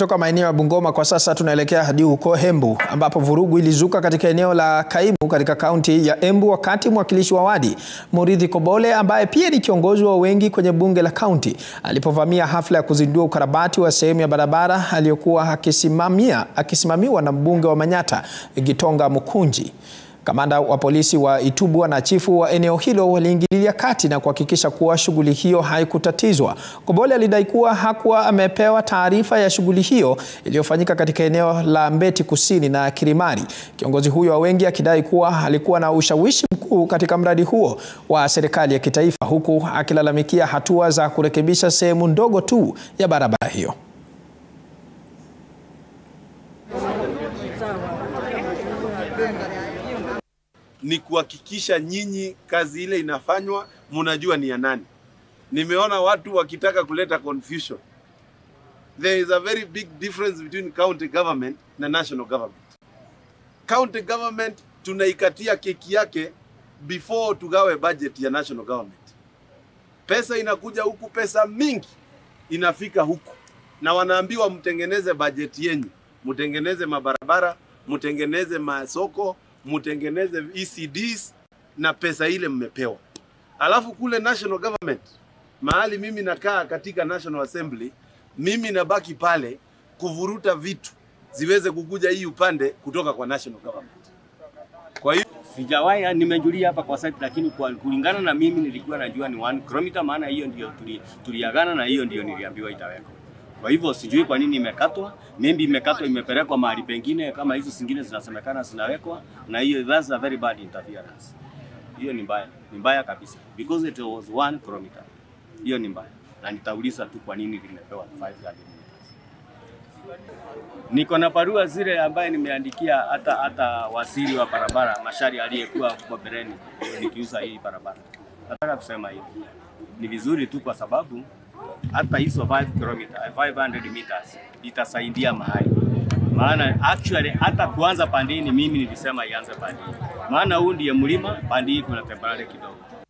Tukitoka maeneo ya Bungoma kwa sasa tunaelekea hadi huko Embu ambapo vurugu ilizuka katika eneo la Kaimu katika kaunti ya Embu wakati mwakilishi wa wadi Murithi Kobole ambaye pia ni kiongozi wa wengi kwenye bunge la kaunti alipovamia hafla ya kuzindua ukarabati wa sehemu ya barabara aliyokuwa akisimamia akisimamiwa na mbunge wa Manyata Gitonga Mukunji. Kamanda wa polisi wa Itubwa na chifu wa eneo hilo waliingililia kati na kuhakikisha kuwa shughuli hiyo haikutatizwa. Kobole alidai kuwa hakuwa amepewa taarifa ya shughuli hiyo iliyofanyika katika eneo la Mbeti Kusini na Kirimari. Kiongozi huyo wa wengi akidai kuwa alikuwa na ushawishi mkuu katika mradi huo wa serikali ya kitaifa huku akilalamikia hatua za kurekebisha sehemu ndogo tu ya barabara hiyo. ni kuhakikisha nyinyi kazi ile inafanywa mnajua ni ya nani. Nimeona watu wakitaka kuleta confusion. There is a very big difference between county government na national government. County government tunaikatia keki yake before tugawe budget ya national government. Pesa inakuja huku, pesa mingi inafika huku, na wanaambiwa mtengeneze budget yenyu, mtengeneze mabarabara, mtengeneze masoko, mtengeneze ECDs na pesa ile mmepewa. Alafu kule national government, mahali mimi nakaa katika National Assembly, mimi nabaki pale kuvuruta vitu ziweze kukuja hii upande kutoka kwa national government. Kwa hiyo Sijawahi, nimejulia hapa kwa site, lakini kwa kulingana na mimi nilikuwa najua ni 1 km, maana hiyo ndio tuli, tuliagana na hiyo ndio niliambiwa itawekwa. Kwa hivyo sijui kwa nini imekatwa, maybe imekatwa imepelekwa mahali pengine kama hizo zingine zinasemekana zinawekwa, na hiyo that's a very bad interference. Hiyo ni mbaya, ni mbaya kabisa because it was 1 km. Hiyo ni mbaya, na nitauliza tu kwa nini limepewa 500 meters. Niko na barua zile ambaye nimeandikia hata hata waziri wa barabara Mashari aliyekuwa huko Bereni nikiuza hii barabara. Nataka kusema hivi, ni vizuri tu kwa sababu hata hizo 5 km 500 meters itasaidia mahali, maana actually hata kuanza pandini, mimi nilisema ianze pandini, maana huu ndiye mlima, pandi hii kuna temporary kidogo